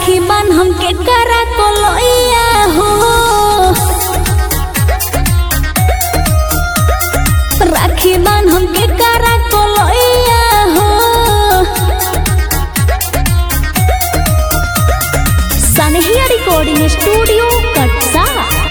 राखी बान हमके करा कोलैया हो राखी बान हमके करा कोलैया हो सनहिया रिकॉर्डिंग स्टूडियो कटसा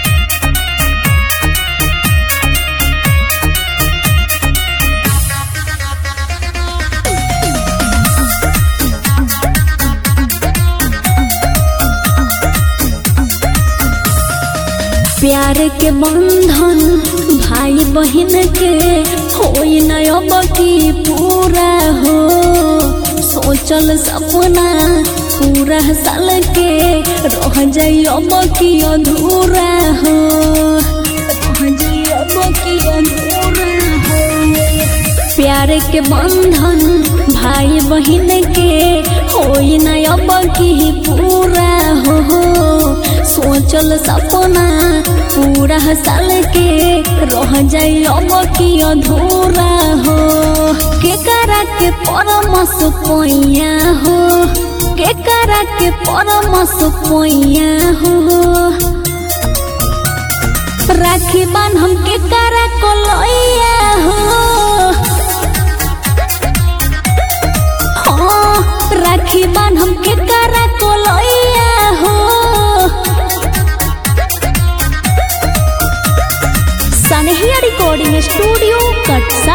प्यार के बंधन भाई बहन के होई न अब की पूरा हो सोचल सपना पूरा साल के रह जाई अब की अधूरा हो रह जाई अब की अधूरा हो प्यार के बंधन भाई बहन के होई न अब की पूरा हो सोचल सपना पूरा साल के रह जाई अब की अधूरा हो के करा के परमस पोइया हो के करा के परमस पोइया हो राखी बान हम के करा कोलैया हो हाँ, राखी बान हम के करा कोलैया हो सनहिया रिकॉर्डिंग स्टूडियो कटसा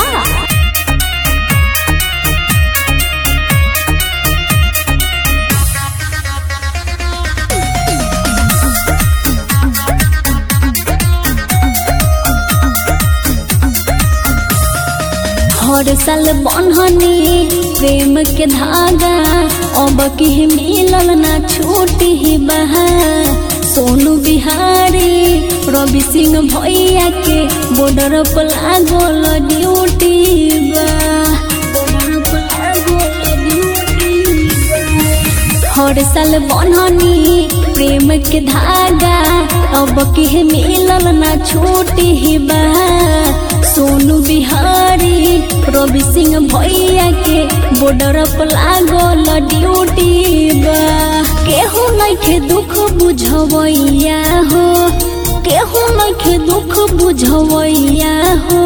हर साल बन्हनी प्रेम के धागा अब की मिलल ना छूटी ही बहा सोनू बिहारी रवि सिंह भैया के बॉर्डर पर लागल ड्यूटी बा बॉर्डर पर लागल ड्यूटी बा। हर साल बन्हनी प्रेम के धागा अब के मिलल ना छूटी ही बा सोनू बिहारी रवि सिंह भैया के बॉर्डर पर लागल ड्यूटी बा केहू नइखे दुख बुझवैया हो केहू नइखे दुख बुझवैया हो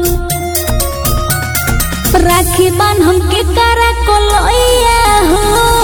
राखी बान हमके करा कोलैया हो